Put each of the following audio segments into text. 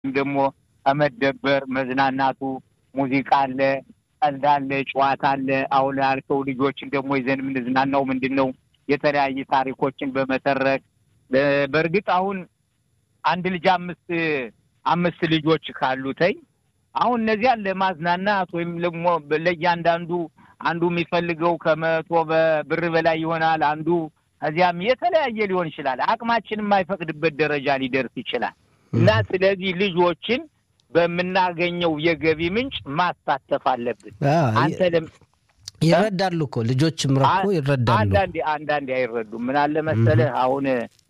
ደግሞ ከመደበር መዝናናቱ ሙዚቃ አለ፣ ቀልድ አለ፣ ጨዋታ አለ። አሁን ያልከው ልጆችን ደግሞ ይዘን የምንዝናናው ምንድን ነው? የተለያዩ ታሪኮችን በመተረክ በእርግጥ አሁን አንድ ልጅ አምስት አምስት ልጆች ካሉተኝ አሁን እነዚያን ለማዝናናት ወይም ደግሞ ለእያንዳንዱ አንዱ የሚፈልገው ከመቶ ብር በላይ ይሆናል። አንዱ ከዚያም የተለያየ ሊሆን ይችላል። አቅማችን የማይፈቅድበት ደረጃ ሊደርስ ይችላል እና ስለዚህ ልጆችን በምናገኘው የገቢ ምንጭ ማሳተፍ አለብን። አንተ ይረዳሉ እኮ ልጆችም ረኮ ይረዳሉ። አንዳንዴ አንዳንዴ አይረዱም። ምን አለ መሰለህ አሁን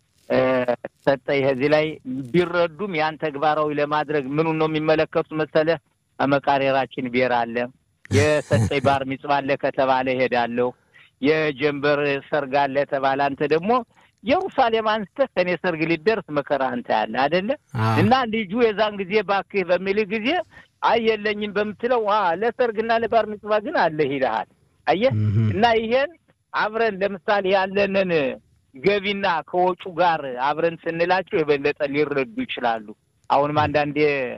ሰጠኝ እዚህ ላይ ቢረዱም ያን ተግባራዊ ለማድረግ ምኑን ነው የሚመለከቱት መሰለህ? መቃሬራችን ብሔር አለ፣ የሰጠኝ ባር ሚጽዋ አለ ከተባለ እሄዳለሁ፣ የጀንበር ሰርግ አለ ተባለ አንተ ደግሞ ኢየሩሳሌም አንስተህ ከኔ ሰርግ ሊደርስ መከራ አንተ ያለ አደለ እና ልጁ የዛን ጊዜ ባክህ በሚልህ ጊዜ አይ የለኝም በምትለው ለሰርግና ለባር ሚጽዋ ግን አለህ ይልሃል። አየህ እና ይሄን አብረን ለምሳሌ ያለንን ገቢና ከወጩ ጋር አብረን ስንላቸው የበለጠ ሊረዱ ይችላሉ። አሁንም አንዳንዴ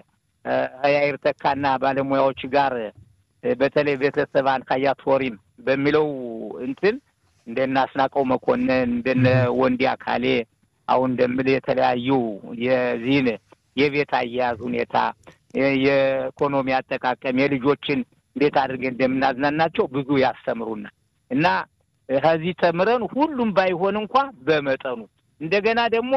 ያይር ተካና ባለሙያዎች ጋር በተለይ ቤተሰብ አንካያት ፎሪም በሚለው እንትን እንደነ አስናቀው መኮንን እንደነ ወንዲ አካሌ አሁን እንደምል የተለያዩ የዚህን የቤት አያያዝ ሁኔታ የኢኮኖሚ አጠቃቀም የልጆችን እንዴት አድርገን እንደምናዝናናቸው ብዙ ያስተምሩናል እና ከዚህ ተምረን ሁሉም ባይሆን እንኳ በመጠኑ እንደገና ደግሞ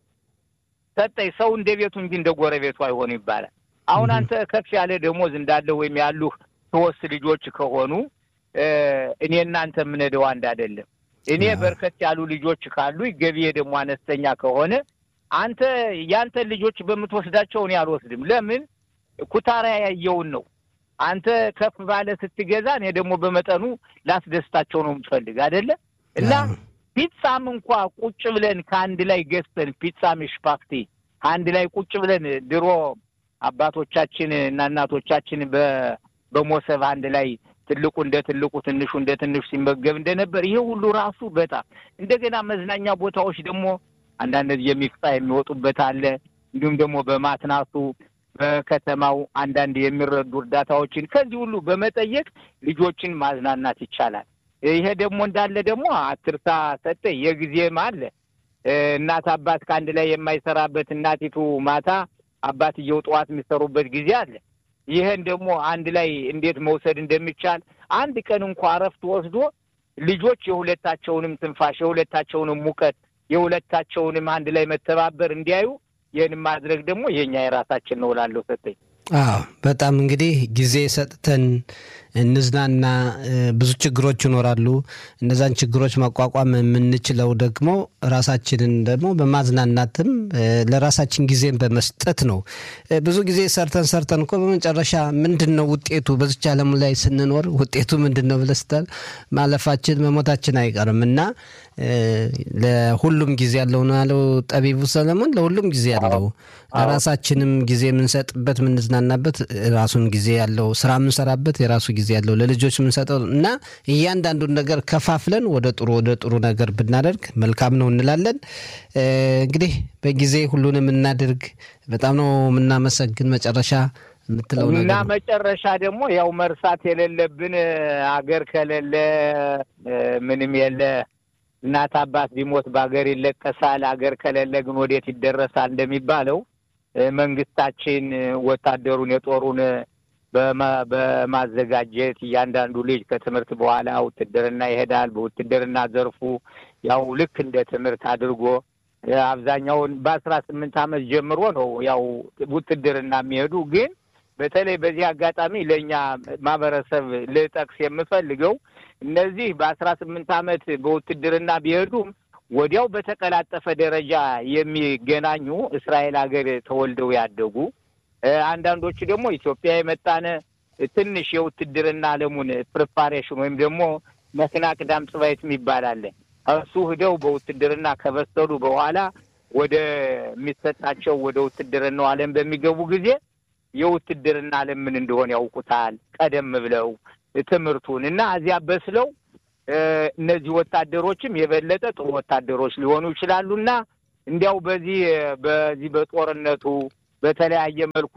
ሰጠኝ ሰው እንደ ቤቱ እንጂ እንደ ጎረቤቱ አይሆኑ ይባላል። አሁን አንተ ከፍ ያለ ደሞዝ እንዳለ ወይም ያሉህ ሶስት ልጆች ከሆኑ እኔ እናንተ የምንሄደው አንድ አይደለም። እኔ በርከት ያሉ ልጆች ካሉ ገቢዬ ደግሞ አነስተኛ ከሆነ አንተ ያንተን ልጆች በምትወስዳቸው እኔ አልወስድም። ለምን ኩታራ ያየውን ነው አንተ ከፍ ባለ ስትገዛ እኔ ደግሞ በመጠኑ ላስደስታቸው ነው የምትፈልግ አይደለ? እና ፒጻም እንኳ ቁጭ ብለን ከአንድ ላይ ገዝተን ፒጻ ምሽፓክቲ አንድ ላይ ቁጭ ብለን ድሮ አባቶቻችን እና እናቶቻችን በሞሰብ አንድ ላይ ትልቁ እንደ ትልቁ ትንሹ እንደ ትንሹ ሲመገብ እንደነበር ይሄ ሁሉ ራሱ በጣም እንደገና መዝናኛ ቦታዎች ደግሞ አንዳንድ የሚፍጣ የሚወጡበት አለ። እንዲሁም ደግሞ በማትናሱ በከተማው አንዳንድ የሚረዱ እርዳታዎችን ከዚህ ሁሉ በመጠየቅ ልጆችን ማዝናናት ይቻላል። ይሄ ደግሞ እንዳለ ደግሞ አትርሳ ሰጠ የጊዜም አለ። እናት አባት ከአንድ ላይ የማይሰራበት እናቲቱ ማታ አባትየው ጠዋት የሚሰሩበት ጊዜ አለ። ይህን ደግሞ አንድ ላይ እንዴት መውሰድ እንደሚቻል አንድ ቀን እንኳ እረፍት ወስዶ ልጆች የሁለታቸውንም ትንፋሽ የሁለታቸውንም ሙቀት የሁለታቸውንም አንድ ላይ መተባበር እንዲያዩ ይህን ማድረግ ደግሞ የኛ የራሳችን ነው እላለሁ። ሰጠኝ አዎ፣ በጣም እንግዲህ ጊዜ ሰጥተን እንዝናና። ብዙ ችግሮች ይኖራሉ። እነዛን ችግሮች መቋቋም የምንችለው ደግሞ ራሳችንን ደግሞ በማዝናናትም ለራሳችን ጊዜን በመስጠት ነው። ብዙ ጊዜ ሰርተን ሰርተን እኮ በመጨረሻ ምንድን ነው ውጤቱ? በዚች ዓለሙ ላይ ስንኖር ውጤቱ ምንድን ነው ብለህ ስትል ማለፋችን መሞታችን አይቀርም እና ለሁሉም ጊዜ ያለው ነው ያለው ጠቢቡ ሰለሞን። ለሁሉም ጊዜ ያለው ለራሳችንም ጊዜ የምንሰጥበት የምንዝናናበት ራሱን ጊዜ ያለው ስራ የምንሰራበት የራሱ ጊዜ ያለው ለልጆች የምንሰጠው እና እያንዳንዱን ነገር ከፋፍለን ወደ ጥሩ ወደ ጥሩ ነገር ብናደርግ መልካም ነው እንላለን። እንግዲህ በጊዜ ሁሉንም እናድርግ። በጣም ነው የምናመሰግን። መጨረሻ የምትለው ነገር እና መጨረሻ ደግሞ ያው መርሳት የሌለብን አገር ከሌለ ምንም የለ እናት አባት ቢሞት በሀገር ይለቀሳል። አገር ከሌለ ግን ወዴት ይደረሳል እንደሚባለው መንግስታችን ወታደሩን የጦሩን በማዘጋጀት እያንዳንዱ ልጅ ከትምህርት በኋላ ውትድርና ይሄዳል። በውትድርና ዘርፉ ያው ልክ እንደ ትምህርት አድርጎ አብዛኛውን በአስራ ስምንት ዓመት ጀምሮ ነው ያው ውትድርና የሚሄዱ ግን በተለይ በዚህ አጋጣሚ ለእኛ ማህበረሰብ ልጠቅስ የምፈልገው እነዚህ በአስራ ስምንት ዓመት በውትድርና ቢሄዱም ወዲያው በተቀላጠፈ ደረጃ የሚገናኙ እስራኤል ሀገር ተወልደው ያደጉ አንዳንዶቹ ደግሞ ኢትዮጵያ የመጣነ ትንሽ የውትድርና ዓለሙን ፕሪፓሬሽን ወይም ደግሞ መክና ቅዳም ጽባይት የሚባል አለ። እሱ ሂደው በውትድርና ከበሰሉ በኋላ ወደ የሚሰጣቸው ወደ ውትድርናው ዓለም በሚገቡ ጊዜ የውትድርና ዓለም ምን እንደሆነ ያውቁታል። ቀደም ብለው ትምህርቱን እና እዚያ በስለው እነዚህ ወታደሮችም የበለጠ ጥሩ ወታደሮች ሊሆኑ ይችላሉ እና እንዲያው በዚህ በዚህ በጦርነቱ በተለያየ መልኩ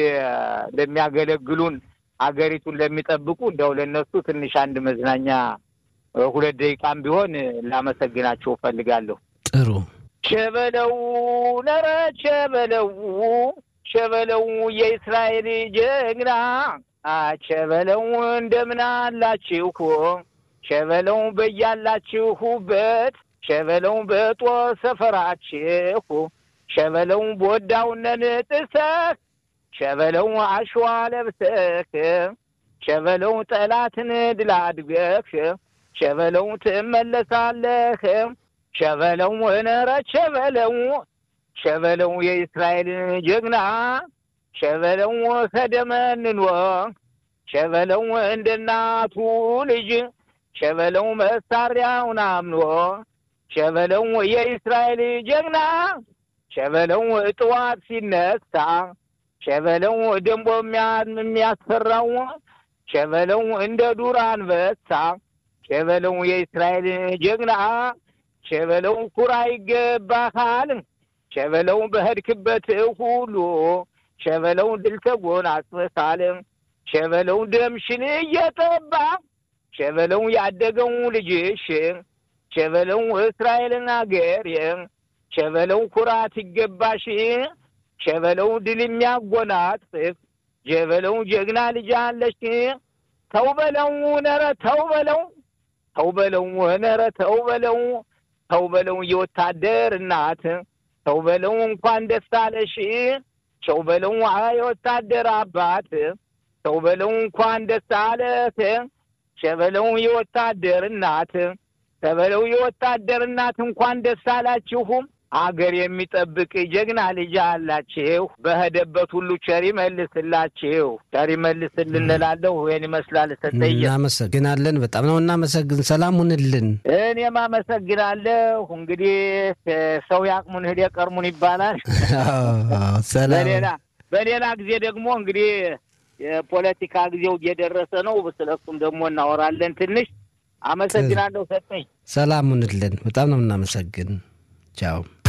ለሚያገለግሉን አገሪቱን ለሚጠብቁ እንዲያው ለእነሱ ትንሽ አንድ መዝናኛ ሁለት ደቂቃም ቢሆን ላመሰግናቸው እፈልጋለሁ። ጥሩ ሸበለው ነረ ሸበለው ሸበለው የእስራኤል ጀግና ሸበለው እንደምን አላችሁ ሸበለው በያላችሁበት ሸበለው በጦር ሰፈራችሁ ሸበለው በወዳውነን ጥሰህ ሸበለው አሸዋ ለብሰህ ሸበለው ጠላትን ድል አድርገህ ሸበለው ትመለሳለህ። ሸበለው ነረ ሸበለው ሸበለው የእስራኤል ጀግና ሸበለው ከደመንኖ ሸበለው እንደ እናቱ ልጅ ሸበለው መሳሪያውን አምኖ ሸበለው የእስራኤል ጀግና ሸበለው ጥዋት ሲነሳ ሸበለው ደንቦ የሚያስፈራው ሸበለው እንደ ዱር አንበሳ ሸበለው የእስራኤል ጀግና ሸበለው ኩራ ይገባሃል ሸበለው በሄድክበት ሁሉ ሸበለው ድል ተጎናጽፈሃል ሸበለው ደምሽን እየጠባ ሸበለው ያደገው ልጅሽ ሸበለው እስራኤልን አገር ሸበለው ኩራት ይገባሽ ሸበለው ድል የሚያጎናጽፍ ሸበለው ጀግና ልጅ አለሽ ተው በለው ነረ ተው በለው ተው በለው ነረ ተው በለው ተው በለው የወታደር እናት ተው በለው እንኳን ደስ አለሽ ተው በለው የወታደር አባት ተው በለው እንኳን ደስ አለህ ሸበለው የወታደር እናት ተበለው የወታደር እናት እንኳን ደስ አላችሁም። አገር የሚጠብቅ ጀግና ልጅ አላችሁ። በሄደበት ሁሉ ቸር ይመልስላችሁ፣ ቸር ይመልስልን እንላለሁ። ይህን ይመስላል። ሰጠየ እናመሰግናለን። በጣም ነው እናመሰግን። ሰላም ሁንልን። እኔም አመሰግናለሁ። እንግዲህ ሰው ያቅሙን ሂድ የቀርሙን ይባላል። በሌላ በሌላ ጊዜ ደግሞ እንግዲህ የፖለቲካ ጊዜው እየደረሰ ነው። ስለሱም ደግሞ እናወራለን ትንሽ። አመሰግናለሁ። ሰጠኝ። ሰላም ሁንልን። በጣም ነው እናመሰግን። ቻው